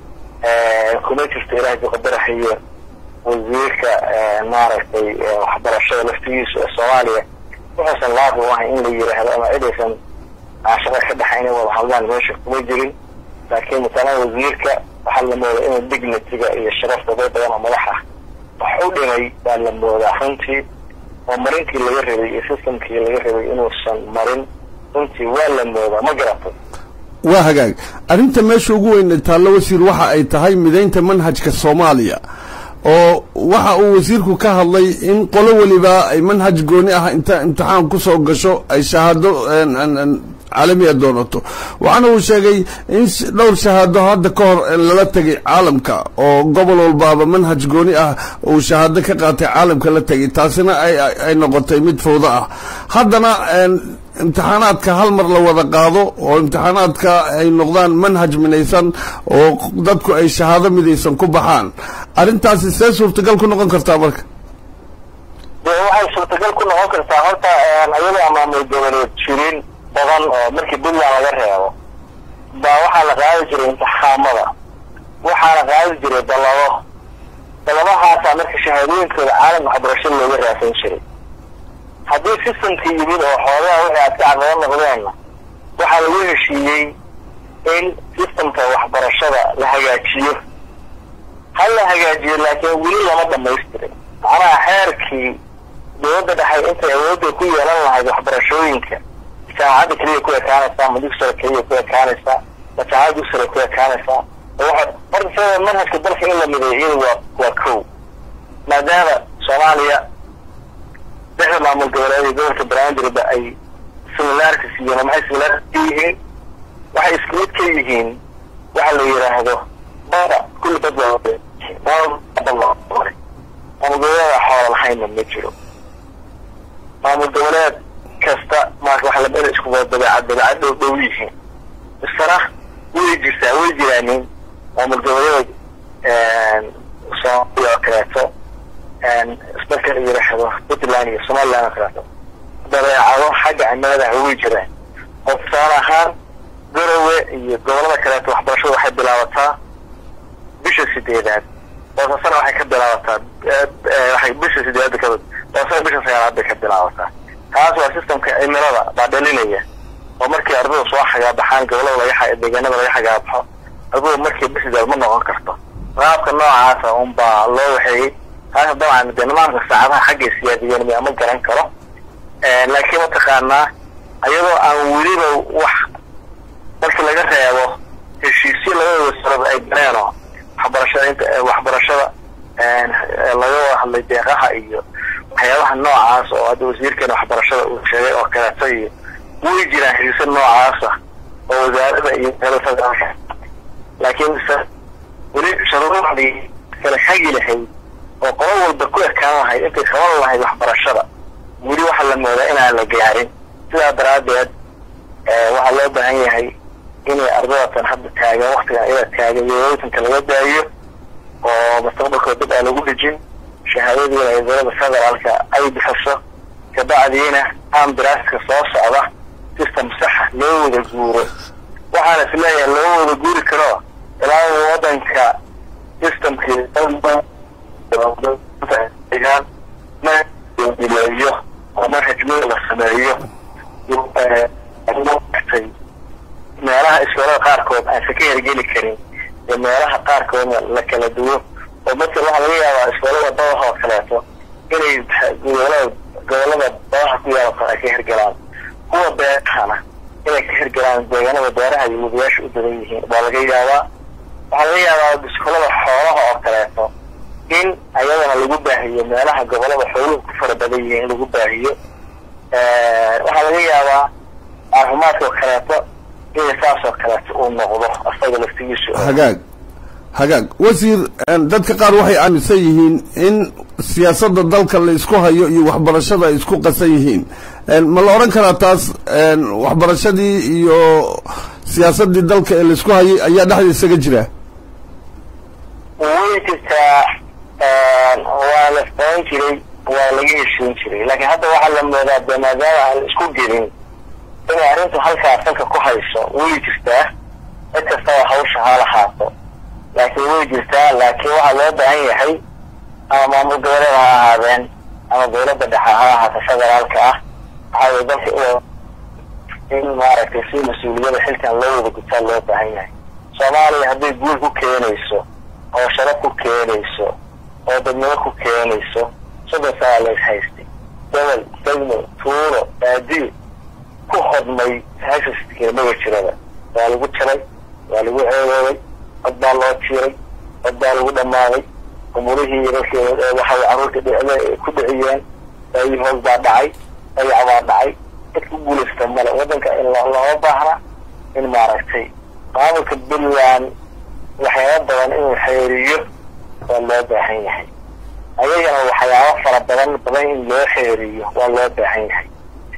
kuma jirto ilaahay buu qadarahayo wasiirka maaragtay waxbarashada laftigiisa ee soomaaliya wuxuusan laaqi u ahay in la yiraahdo ama cidaysan shaqa ka dhaxa inay wada hadlaan meesha kuma jirin laakiin matalan wasiirka waxaa la moodaa inuu dignitiga iyo sharafta dad badan oo madax ah wax u dhimay baa la moodaa runtii oo marinkii laga rabay iyo systemkii laga rabay inuusan marin runtii waa la moodaa ma garatay waa hagaag arrinta meesha ugu weyn taallo wasiir waxa ay tahay midaynta manhajka soomaaliya oo waxa uu wasiirku ka hadlay in qolo weliba ay manhaj gooni ah inta imtixaan ku soo gasho ay shahaado caalamiya doonato waxaana uu sheegay in dhowr shahaado hadda ka hor lala tegay caalamka oo gobol walbaaba manhaj gooni ah uu shahaado ka qaatay caalamka la tegay taasina ay noqotay mid fawdo ah haddana imtixaanaadka hal mar la wada qaado oo imtixaanaadka ay noqdaan manhaj midaysan oo dadku ay shahaado midaysan ku baxaan arrintaasi see suurtagal ku noqon kartaa marka de waxay suurtagal ku noqon kartaa horta ayadaa maamul goboleed jirin badan oo markii puntland laga reebo baa waxaa la qaadi jiray imtixaamada waxaana qaadi jiray dallabo dallabahaasaa marka shahaadooyinkooda caalamka waxbarasho looga raadsan jiray haddii systemkii yimid oo xoogaha wixii aad ka caqabo noqdeenna waxaa lagu heshiiyey in systemka waxbarashada la hagaajiyo ha la hagaajiyo laakiin weli lama dhamaystirin macnaha xeerkii dowladda dhexe intay awoodda ku yeelan lahayd waxbarashooyinka jaamacadda keliya ku ekaanaysaa ma dugsiga keliya ku ekaanaysaa ma jaamacadda dugsiga ku ekaanaysaa waxa horta sida manhajka dalka in la mideeyo iyadu waa waa kow maadaama soomaaliya lixda maamul goboleed iyo gobolka banaadirba ay similarities yihiin maxay similarities ka yihiin waxay isku mid ka yihiin waxa la yidhaahdo bada kulli dad maamul goboleeda xoola lahaynna ma jiro maamul goboleed kasta marka waxa la meel isku wada dabeecad dabeecad dhow dhow yihiin isana way jirtaa way jiraanin maamul goboleed soomaaliya oo kaleeto marka la yidhaahdo puntland iyo somaliland oo kaleeto dabeecado xagga cimilada way jiraan oo tusaale ahaan garowe iyo gobolada kaleeto waxbarashada waxay bilaabataa bisha sideedaad boosasana waxay ka bilaabataa waxay bisha sideedaad ka boosasana bisha sagaalaad bay ka bilaabataa taas waa systemka cimilada baa dhalinaya oo markii ardada soo xagaabaxaan gobolada laga deegaanada laga xagaabaxo ardada markii bisidaad ma noqon karto qaabka noocaasa unbaa loo waxeeyey taas dabcan dee nimaamka saacadaha xaggay siyaadiyeen miya ma garan karo laakiin mataqaanaa ayadoo aan weliba wax markii laga reebo heshiisyo labada wasarada ay galeenoo waxbarashada inta waxbarashada laga wada hadlay deeqaha iyo waxyaabaha noocaas oo hadda wasiirkeena waxbarashada uu sheegay oo kaleeto iyo way jiraan heshiisyo noocaasa oo wasaaradda iyo federaalka laakiin mise weli shuruucdii kala hagi lahayd oo qolo walba ku ekaan lahayd intay qaban lahayd waxbarashada weli waxaa la moodaa inaan la gaarin sidaa daraaddeed waxaa loo baahan yahay inay ardadatan hadda taagan waktigan iyada taagan yooytanka laga daayo oo mustaqbalkooda dib aan lagu dhejin shahaadadiina ay dowladda federaalka ay bixiso kabacdiina ambiraaska soo socda system saxa loo wada guuro waxaana is leeyahay loo wada guuri karo ilaa wadanka systemkii ileeyo oo manhajmada la sameeyo meelaha iskoolada qaarkood aansa ka hergeli karin iyo meelaha qaarkoodna la kala duwo oo matal waxaa laga yaabaa iskoolada badaha oo kaleeto inay gobolada gobolada badaha ku yaala kale ay ka hergalaan kuwa beerahana inay ka hergalaan deegaanada beeraha iyo wadayaasha u badan yihiin baa laga yaabaa waxaa laga yaabaa iskoolada xoolaha oo kaleeto in ayadana lagu baahiyo meelaha gobolada xooluhu ku fara badan yihiin in lagu baahiyo waxaa laga yaabaa caafimaadka oo kaleeto in saas oo kaleeto uu noqdo asaga laftigiisu hagaag hagaag wasiir dadka qaar waxay aaminsan yihiin in siyaasadda dalka la isku hayo iyo waxbarashada ay isku qasan yihiin ma la odhan karaa taas waxbarashadii iyo siyaasaddii dalka ee laisku hayay ayaa dhexda isaga jira way jirtaa waa la isbaran jiray waa laga heshiin jiray laakiin hadda waxaa la moodaa de maadaama aan isku gelin inay arrintu halkaa salka ku hayso way jirtaa cid kastaba hawsha ha lahaato laakiin way jirtaa laakiin waxaa loo baahan yahay ama maamul goboleeda ha ahaadeen ama dawladda dhexe ha ahaato federaalka ah waxaa weye dalka in maaragtay si mas-uuliyada xilkan loo wada gutaa loo baahan yahay soomaaliya hadday guul ku keenayso oo sharaf ku keenayso oo dadnimo ku keenayso soddon sanaa lays haystay gobol degmo tuuro baadiyo ku hodmay hashaskeemaga jirada waa lagu jaray waa lagu ceedoobay cod baa loo jiiray cod baa lagu dhammaaday umurihii dadki waxay carruurta ku dhiciyeen daayii hoos baa dhacay dayac baa dhacay cid ku guulaysta male waddanka in looga baahna in maaragtay maamulka puntland waxyaaba badan inuu xeeriyo waa loo baahan yahay ayagana waxyaaba fara badan badan in loo xeeriyo waa loo baahan yahay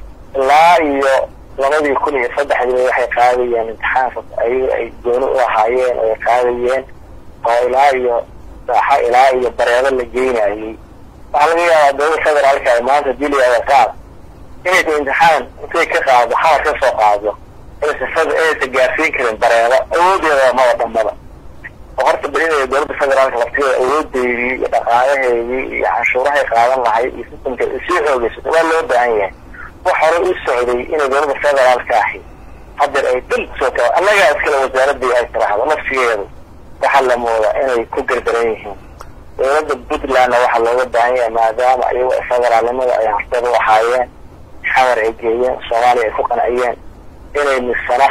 ilaa iyo labadii kun iyo saddexdii waxay qaadayeen imtixaanka ayaga ay gooni u ahaayeen oo ay qaadayeen oo ilaa iyo saaxa ilaa iyo bareedo la geynayay waxaa laga yaabaa dowladda federaalka ay maanta diliyaada qaad inaysa imtixaan intay ka qaado xamar ka soo qaado inaysa inaysa gaarsiin karin bareedo awoodeeda maba dhamada oo horta belinaya dowladda federaalka laftigeeda awoodeydii iyo dhaqaalaheedii iyo canshuurahay qaadan lahayd iyo sistamka sii xoogeysato waa loo baahan yahay wax hore u socday inay dowladda federaalka ahi hadeer ay dhan soo taa annagaa iskale wasaaradii ay tiraahdo nafsigeedu waxaa la moodaa inay ku gardaran yihiin dowladda puntlandna waxaa looga baahan yahay maadaama iyago federaalnimada ay horteed u ahaayeen xamar ay geeyeen soomaaliya ay ku qanciyeen inay misana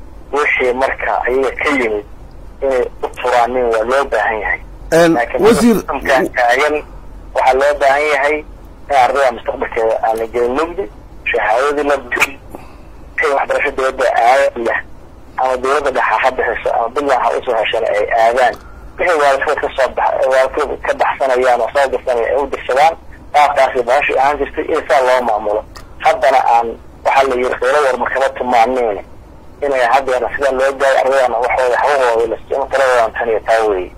wixii marka ayaga ka yimid inay u turaanin waa loo baahan yahay laakiin taagan waxaa loo baahan yahay in ardayda mustaqbalkeeda aan la gelin mugdi shahaadadii la wixii waxbarasho dowladda aadaya ama dowladda dhexa ha bixiso ama puntland ha usoo heshana ay aadaan wixii waalidkood kasoo bax waalidkood ka baxsanayaan oo soo dirsanaya ay u dirsadaan qaabkaasi bahashi ahaan jirtay in saa loo maamulo haddana aan waxaa la yiri kheylo warma kama tumaaniin inay haddeena sidaa loo gaayo ardadana waxooda hawahooda lasimo taladoodan tan iyo taa weeye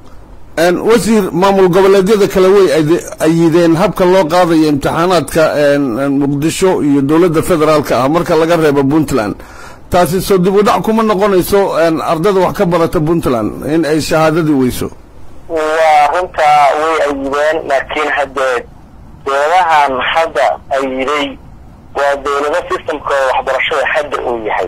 wasiir maamul goboleedyada kale way ayideen habka loo qaadayo imtixaanaadka muqdisho iyo dowladda federaalka ah marka laga reebo puntland taasi soo dib u dhac kuma noqonayso ardada wax ka barata puntland in ay shahaadadii weyso waa runtaa way ayideen laakiin haddee dowladahan hadda ayiday waa dowlado systemkooda waxbarashada hadda uu yahay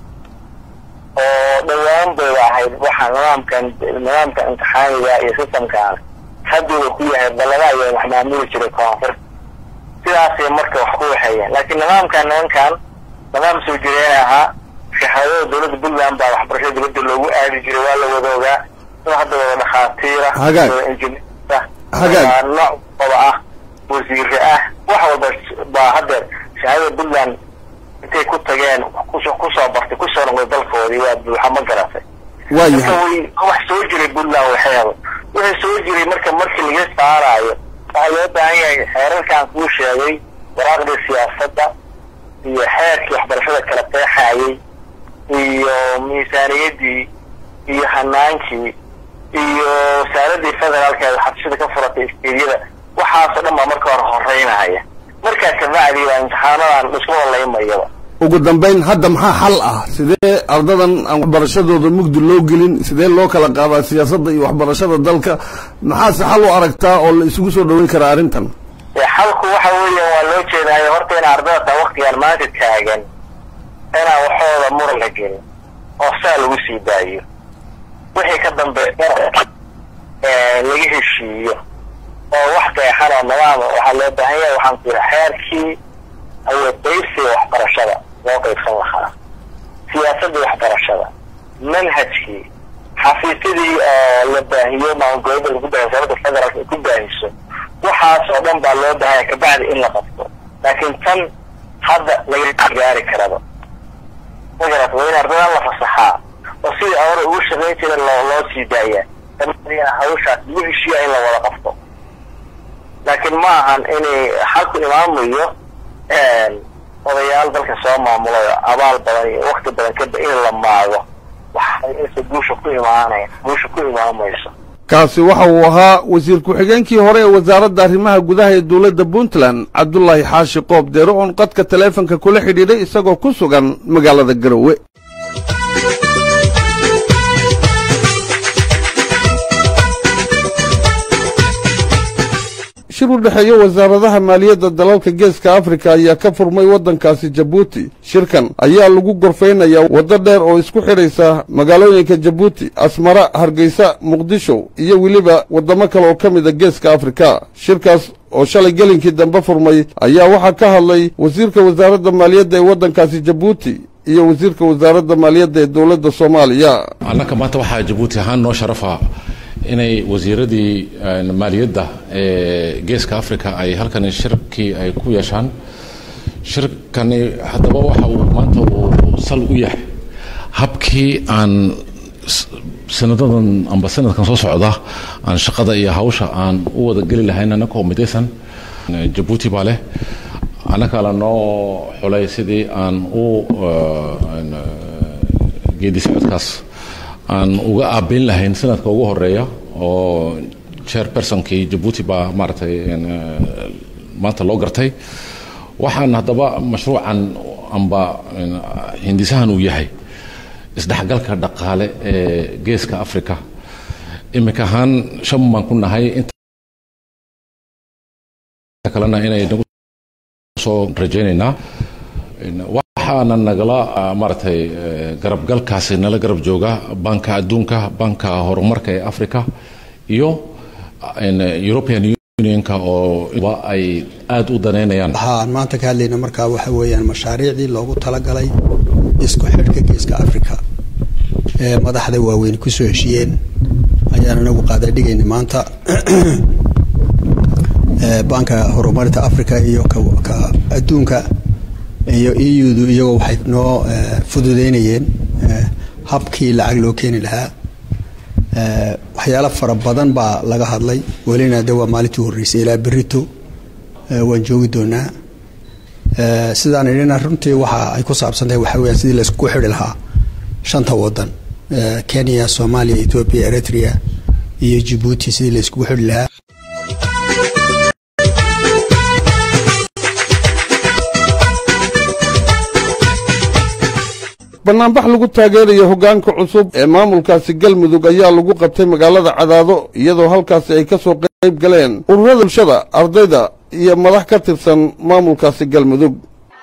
oo dhowaan bayba ahayd waxaa nidaamkan nidaamka imtixaaniga iyo systemkan hadduuba ku yahay balaba ayaa wax maamuli jiray koonfur sidaasay marka wax ku waxeeyeen laakiin nidaamkan nimankan nidaam soo jireen ahaa shahaadada dowladda puntland baa waxbarashada dibadda loogu aadi jiray waa la wadoogaa in hadda wada dhakhaatiira injineerta nooc wada ah wasiire ah wax walba baa haddeer shahaadada puntland intay ku tageen kusoo bartay kusoo noqday dalkoodii waa buuxa ma garatay waayahay wax soo jiray puntland waxeeda wixii soo jiray marka markii laga saaraayo waxaa loo baahan yahay xeerarkan kuu sheegay waraaqdii siyaasadda iyo xeerkii waxbarashada kala qeexayay iyo miisaaniyadii iyo hanaankii iyo wasaaradii federaalka ee xabsida ka furatay isteedyada waxaasoo dhan baa marka hore horeynaya markaa kabacdii baa imtixaanadan isku walaymayaba ugu dambayn hadda maxaa xal ah sidee ardadan aan waxbarashadooda mugdi loo gelin sidee loo kala qaadaa siyaasadda iyo waxbarashada dalka maxaase xal u aragtaa oo la isugu soo dhoweyn karaa arrintan xalku waxa weeyaan waa loo jeedaayo horta in ardada waktigan maanta taagan inaan waxooda muran la gelin oo saa lagu sii daayo wixii ka dambeeya laga heshiiyo oo wax qeexan oo nidaama waxaa loo baahan yahay waxaan ku yidhi xeerkii awood qaybsiga waxbarashada loo qaybsan lahaa siyaasadii waxbarashada manhajkii xafiisyadii oo la baahiyo maamulgoboleeda lagu baahiyo sababta federaalka ay ku baahiso waxaas oo dhan baa loo baahanya kabacdi in la qabto laakiin tan hadda laga gaari karaba magarat waa in ardadan la fasaxaa oo sidii hore ugu shaqayn jira loo loo sii daaya dabadiina hawshaas lagu heshiiya in la wada qabto laakiin ma ahan inay xalku imaamayo odayaal dalka soo maamulay abaal badan iyo wakti badan kaba in la maago waxayse guusha ku imaanaya guusha ku imaamayso kaasi waxa uu ahaa wasiir ku-xigeenkii hore ee wasaaradda arrimaha gudaha ee dowladda puntland cabdulaahi xaashi qoob deere oon qadka taleefanka kula xidhiidhay isagoo ku sugan magaalada garowe shir u dhexeeya wasaaradaha maaliyadda dalalka geeska afrika ayaa ka furmay waddankaasi jabuuti shirkan ayaa lagu gorfaynayaa waddo dheer oo isku xidhaysa magaalooyinka jabuuti asmara hargeysa muqdisho iyo weliba waddamo kale oo ka mida geeska afrika shirkaas oo shalay gelinkii dambe furmay ayaa waxaa ka hadlay wasiirka wasaaradda maaliyadda ee waddankaasi jabuuti iyo wasiirka wasaaradda maaliyadda ee dowladda soomaaliya annaka maanta waxaa jabuuti ahaan noo sharafa inay wasiiradii maaliyadda ee geeska africa ay halkan shirkii ay ku yeeshaan shirkani haddaba waxa uu maanta uu sal u yahay habkii aan sanadadan amba sanadkan soo socda aan shaqada iyo hawsha aan u wada geli lahayn annakoo midaysan jabuuti baa leh annaka la noo xulay sidii aan u geedi socodkaas aan uga aabeyn lahayn sanadka ugu horeeya oo chairpersonkii jabuuti baa maaragtay maanta loo gartay waxaan haddaba mashruucan amba hindisahan uu yahay isdhexgalka dhaqaale ee geeska africa imika ahaan shan baan ku nahay inta kalena inay nagu soo rajaynaynaa waxaana nagala maaragtay garabgalkaasi nala garab jooga banka adduunka banka horumarka ee africa iyo european unionka oo ay aada u daneynayaan waxaan maanta ka hadlayna markaa waxa weeyaan mashaariicdii loogu talagalay isku xidhka geeska africa ee madaxda waaweyn kusoo heshiiyeen ayaan anagu qaadadhigayna maanta banka horumarinta africa iyo ka adduunka iyo eudu iyagoo waxay noo fududeynayeen habkii lacag loo keeni lahaa waxyaalo fara badan baa laga hadlay welina de waa maalintii horreysay ilaa berito waan joogi doonaa sidaan idhina runtii waxa ay ku saabsantahay waxa weeyaan sidii laysku xidhi lahaa shanta wadan kenya soomaaliya ethiopia eritrea iyo jabuuti sidii layskugu xidhi lahaa bannaanbax lagu taageerayo hoggaanka cusub ee maamulkaasi galmudug ayaa lagu qabtay magaalada cadaado iyadoo halkaasi ay ka soo qayb galeen ururada bulshada ardayda iyo madax ka tirsan maamulkaasi galmudug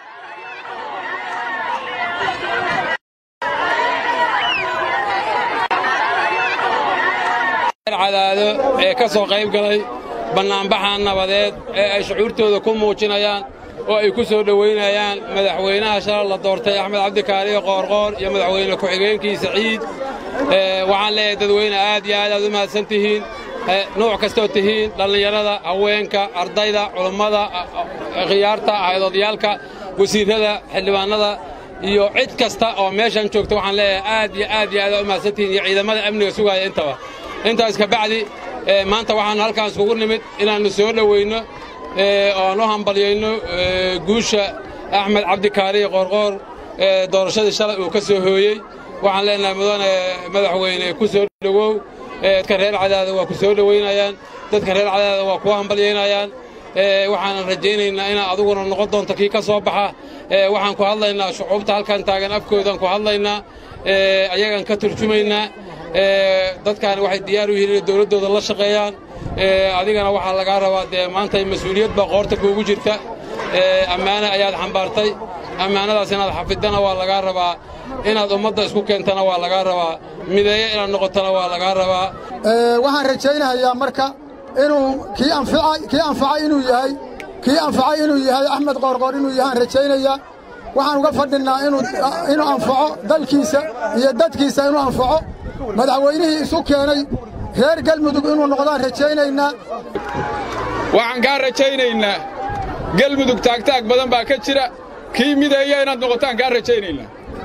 cadaado ee ka soo qayb galay bannaanbaxa nabadeed ee ay shucuurtooda ku muujinayaan oo ay ku soo dhowaynayaan madaxweynaha shalal la doortay axmed cabdikaariyo qoorqoor iyo madaxweyne ku-xigeenkiisa ciid waxaan leeyahay dadweyne aad iyo aad aad u mahadsan tihiin nuuc kastoo tihiin dhallinyarada haweenka ardayda culummada khiyaarta haydoodayaalka wasiirrada xildhibaannada iyo cid kasta oo meeshan joogta waxaan leeyahay aad iyo aad iyo aad aad u mahadsan tihiin iyo ciidamada amniga sugaaya intaba intaas ka bacdi maanta waxaannu halkaan iskugu nimid inaannu soo dhowayno oan u hambalyayno guusha axmed cabdikaariyo qoorqoor doorashadii shalay uu ka soo hooyey waxaan leenahay mudane madaxweyne ku soo dhowow dadka reer cadaada waa ku soo dhowaynayaan dadka reer cadaada waa ku hambalyaynayaan waxaanan rajaynaynaa inaad aduguna noqon doonto kii ka soo baxa waxaan ku hadlaynaa shucuubta halkan taagan afkoodaan ku hadlaynaa ayagaan ka turjumaynaa dadkaani waxay diyaar u yihiin inay dowladdooda la shaqeeyaan adigana waxaa lagaa rabaa dee maanta mas-uuliyad baa qoorta kuugu jirta ammaane ayaad xambaartay ammaanadaas inaad xafidana waa lagaa rabaa inaad ummadda isku keentana waa lagaa rabaa mideeye inaad noqotona waa lagaa rabaa waxaan rajaynayaa marka inuu kii kii anfacay inuu yahay kii anfacay inuu yahay axmed qoorqoor inuu yahay aan rajaynayaa waxaan uga fadhinnaa inuu anfaco dalkiisa iyo dadkiisa inuu anfaco madaxweynihii isu keenay reer galmudug inuu noqdaan rajaynaynaa waxaan kaa rajaynaynaa galmudug taagtaag badan baa ka jira kii mideeya inaad noqotaan kaa rajaynaynaa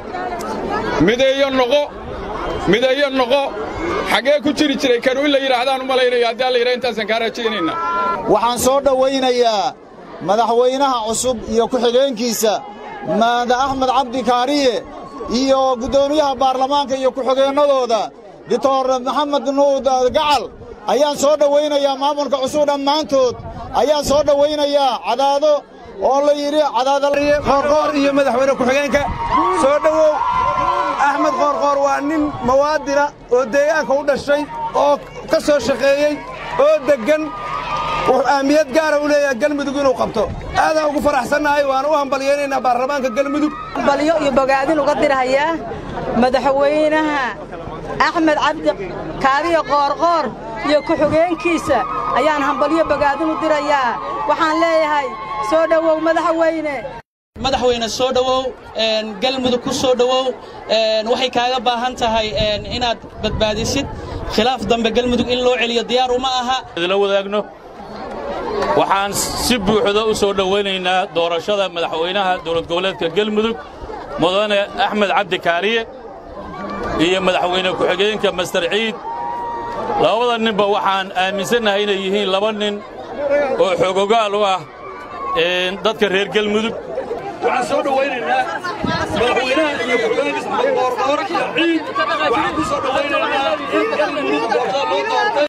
mideeyo noqo mideeyo noqo xaggee ku jiri jiray kanu in la yidhaahdaan u malaynaya haddii alla yidhaha intaasaan kaa rajaynaynaa waxaan soo dhowaynayaa madaxweynaha cusub iyo ku-xigeenkiisa maada axmed cabdi kaariye iyo guddoomiyaha baarlamaanka iyo ku-xigeennadooda doctor maxamed nuud gacal ayaan soo dhowaynayaa maamulka cusub dhammaantood ayaan soo dhowaynayaa cadaado oo la yidhi qoorqoor iyo madaxweyne ku-xigeenka soo dhowow axmed qoorqoor waa nin mawaadina oo deegaanka u dhashay oo ka soo shaqeeyey oo deggan wuxuu ahmiyad gaara u leeyahay galmudug inuu qabto aadaan ugu faraxsannahay waana u hambalyaynaynaa baarlamaanka galmudug hambalyo iyo bogaadin uga dirhayaa madaxweynaha axmed cabdi kaadiyo qoorqoor iyo ku-xigeenkiisa ayaan hambalyo bogaadin u dirayaa waxaan leeyahay soo dhowow madaxweyne madaxweyne soo dhowow galmudug ku soo dhowow waxay kaaga baahan tahay inaad badbaadisid khilaaf dambe galmudug in loo celiyo diyaar uma aha idila wadaagno waxaan si buuxda u soo dhowaynaynaa doorashada madaxweynaha dowlad goboleedka galmudug mudane axmed cabdi kaariye iyo madaxweyne ku-xigeenka master ciid labada ninba waxaan aaminsannahay inay yihiin laba nin oo xoogogaal u ah dadka reer galmudug waxaan soo dhowaynaynaa madaxweynaha iyo ku-xigeenkiisa qoorqoor iyo ciid waxaan ku soo dhowaynaynaa in galmudug doortada loo doortay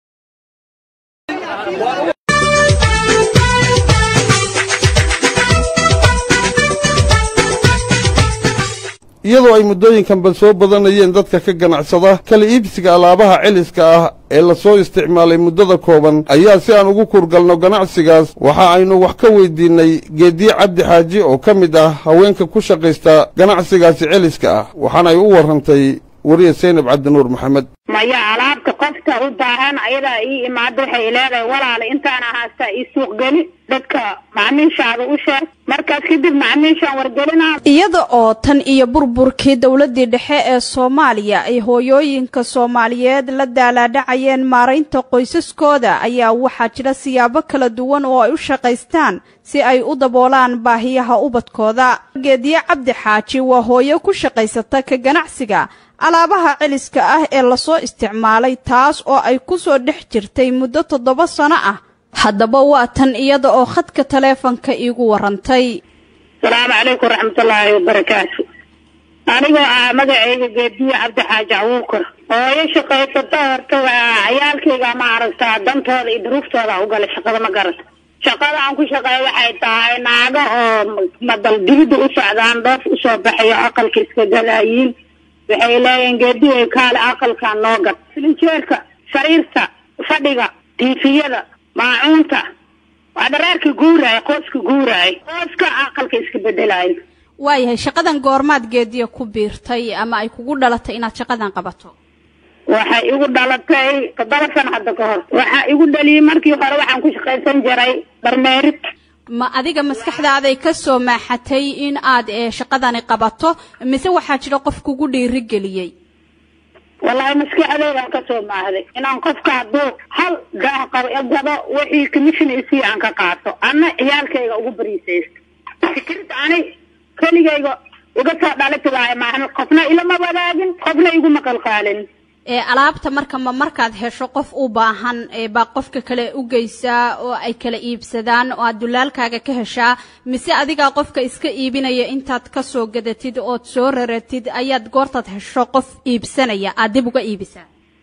iyadoo ay muddooyinkanba soo badanayeen dadka ka ganacsada kala iibsiga alaabaha celiska ah ee lasoo isticmaalay muddada kooban ayaa si aan ugu kurgalno ganacsigaas waxa aynu wax ka weydiinnay geediye cabdi xaaji oo ka mid ah haweenka ku shaqaysta ganacsigaasi celiska ah waxaana ay u warrantay wariye saynab cabdinuur maxamed maya alaabta qofka u baahan ayadaa ii imaado waxay leedahay walaala intaana haastaa ii suuq geli dadka macmiishaada u sheeg markaas kadib macmiishaan wargelinaa iyada oo tan iyo burburkii dowladdii dhexe ee soomaaliya ay hooyooyinka soomaaliyeed la daalaadhacayeen maaraynta qoysaskooda ayaa waxaa jira siyaabo kala duwan oo ay u shaqaystaan si ay u daboolaan baahiyaha ubadkooda geediye cabdi xaaji waa hooyo ku shaqaysata ka ganacsiga alaabaha celiska ah ee lasoo isticmaalay taas oo ay ku soo dhex jirtay muddo toddoba sano ah haddaba waa tan iyada oo khadka taleefanka iigu warrantay asalaamu calaykum waraxmatullaahi wabarakaatu anigoo ah magacayga geediye cabdi xaaji awuukar hooyo shaqaysata horta waa cayaalkayga ma aragtaa dantooda iyo duruuftooda u galay shaqada ma garata shaqada aan ku shaqeeyo waxay tahay naago oo madal dibidda u socdaan dhoof usoo baxayo aqalka iska galaayiin waxay leeyihiin geediye kaale aqalka noo gad filinjeerka sariirta fadhiga tiifiyada maacuunta waa dhareerka guuraaya qooska guuraaya qooska aqalka iska bedelaayo waayahay shaqadan goormaad geediya ku biirtay ama ay kugu dhalatay inaad shaqadan qabato waxay igu dhalatay toddoba sano hadda ka hor waxaa igu dhaliyey markii hore waxaan ku shaqaysan jiray barmeerid ma adiga maskaxdaaday ka soo maaxatay in aad ee shaqadani qabato mise waxaa jira qof kugu dhiirigeliyey wallaahi maskaxdeydaan ka soo maahday inaan qofka hadduu hal daah qabo gado wixii commission isii aan ka qaato anna ciyaalkayga ugu bariisaysto fikirda ani keligayga iga soo dhalati waayo maahan qofna ilama wadaagin qofna iguma qalqaalin ee alaabta marka ma markaad hesho qof u baahan ee baa qofka kale u geysaa oo ay kala iibsadaan oo aad dulaalkaaga ka heshaa mise adigaa qofka iska iibinaya intaad ka soo gadatid ood soo raratid ayaad goortaad hesho qof iibsanaya aad dib uga iibisaa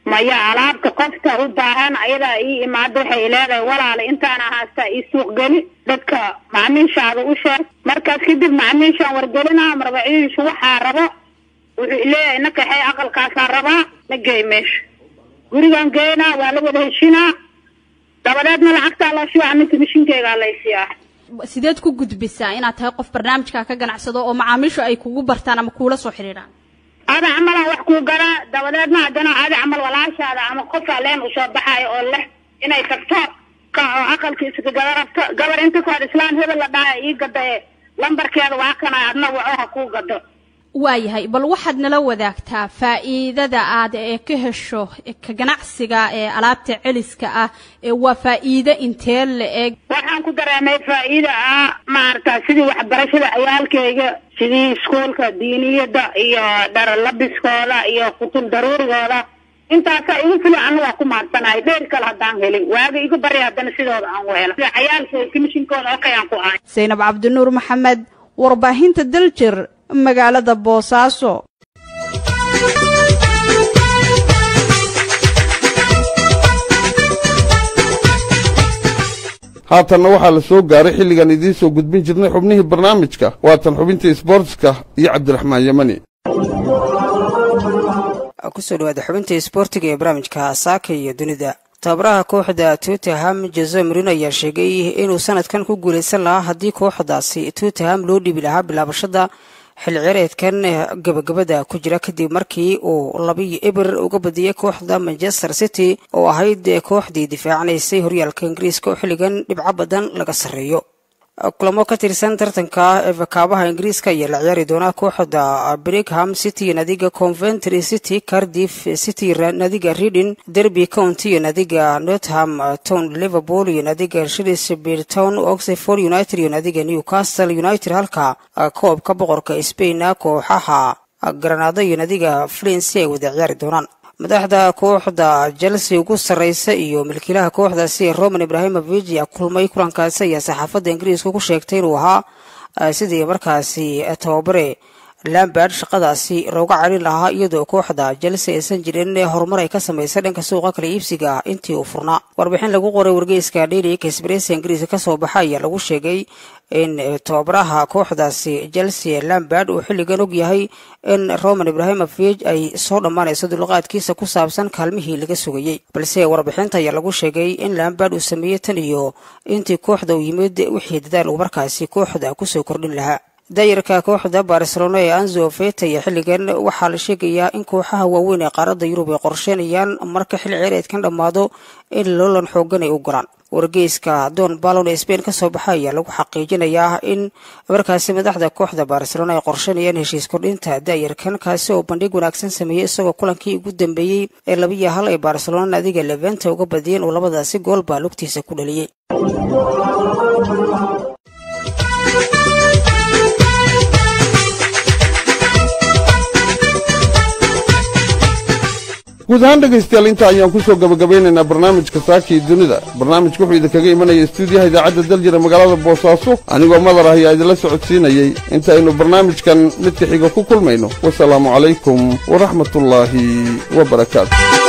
maya alaabta qofta u baahan ayadaa ii imaado waxay leedahay walaala intaana haastaa ii suuq geli dadka macmiishaada u sheeg markaas kadib macmiishaan wargelinaa marbaciishu waxaa rabo wuxuu leeyahay na kaxay aqalkaasaan rabaa na geey meesha gurigaan geynaa waa la wada heshinaa dabadeedna lacagtaa loo shubaa minta mishinkeygaa laysiiyaa sideed ku gudbisaa inaad tahay qof barnaamijka ka ganacsado oo macaamiishu ay kugu bartaan ama kuula soo xidhiidhaan ada camalaan wax kuu galaa dabadeedna haddana ada camal walaashaada ama qofaa leen usoo baxaayo oo leh inay tagto ka oo aqalkiisa ka gada rabto gabar inta koor islaan hebel la dhaha ii gada ee lambarkeeda waa kana adna waco ha kuu gado waayahay bal waxaad nala wadaagtaa faa'iidada aad ee ka hesho ka ganacsiga ee alaabta celiska ah ee waa faa'iido intee la eg waxaan ku dareemay faa'iida ah maarata sidii waxbarashada ciyaalkayga sidii iskuolka diiniyada iyo dharalabiskooda iyo kutub daruurigooda intaasaa igu fili anu waa ku maadsanahay dheer kale haddaan helin waaga igu bari haddana sidooda aan u helo ciyaalkayga komishinkooda okay aan ku ahay zaynab cabdinuur maxamed warbaahinta daljir magaalada boosaaso haatanna waxaa la soo gaaray xilligan idiin soo gudbin jirnay xubnihii barnaamijka waatan xubintii isboortiska iyo cabdiraxmaan yamani kusoo dhawaada xubinta isboortiga ee barnaamijka saaka iyo dunida tababaraha kooxda tottenham jose marino ayaa sheegay inuu sanadkan ku guulaysan lahaa haddii kooxdaasi tottenham loo dhiibi lahaa bilaabashada xil cireedkan gabagabada ku jira kadib markii uu labiyo eber uga badiyay kooxda manchester city oo ahayd kooxdii difaacanaysay horyaalka ingiriiska oo xilligan dhibco badan laga sarreeyo kulamo ka tirsan tartanka efakaabaha ingiriiska ayaa la ciyaari doonaa kooxda brigham city nadiga conventry city cardiff city nadiga reading derby county iyo nadiga northam town liverpool iyo nadiga shrewsbury town oxford united iyo nadiga newcastle united halka koobka boqorka spain kooxaha granado iyo nadiga flinsi ay wada ciyaari doonaan madaxda kooxda chelsea ugu sarreysa iyo milkiilaha kooxdaasi roman ibrahimovich ayaa kulmay kulankaasi ayaa saxaafadda ingiriiska ku sheegtay inuu ahaa sidii markaasi tababare lambard shaqadaasi looga celin lahaa iyadoo kooxda chelsea aysan jirin horumar ay ka samaysay dhanka suuqa kala iibsiga intii uu furnaa warbixin lagu qoray wargeyska daily express ingiriiska kasoo baxa ayaa lagu sheegay in tababaraha kooxdaasi chelsea lambard uu xilligan og yahay in roman ibrahimovich ay soo dhammaanayso dulqaadkiisa ku saabsan kaalmihii laga sugayey balse warbixinta ayaa lagu sheegay in lambard uu sameeyey tan iyo intii kooxda uu yimid wixii dadaal uu markaasi kooxda kusoo kordhin lahaa daayarka kooxda barcelona ee anzo feta iyo xilligan waxaa la sheegayaa in kooxaha waaweyn ee qaaradda yurub ay qorsheynayaan marka xil cireedkan dhammaado in loolan xoogan ay u galaan wargeyska don balon ee sbain kasoo baxa ayaa lagu xaqiijinayaa in markaasi madaxda kooxda barcelona ay qorsheynayaan heshiis kordhinta daayarkan kaasi oo bandhig wanaagsan sameeyey isagoo kulankii ugu dambeeyey ee labiyo hal ay barcelona nadiga leventa uga badiyeen uu labadaasi gool baa lugtiisa ku dhaliyey guud ahaan dhegaystayaal inta ayaan ku soo gabagabaynaynaa barnaamijka saakii dunida barnaamijka wuxuu idinkaga imanaya stuudiyaha idaacadda daljira magaalada boosaaso anigoo madar ah ayaa idinla socodsiinayey intaaynu barnaamijkan midka xiga ku kulmayno wasalaamu calaykum waraxmatullaahi wa barakaatu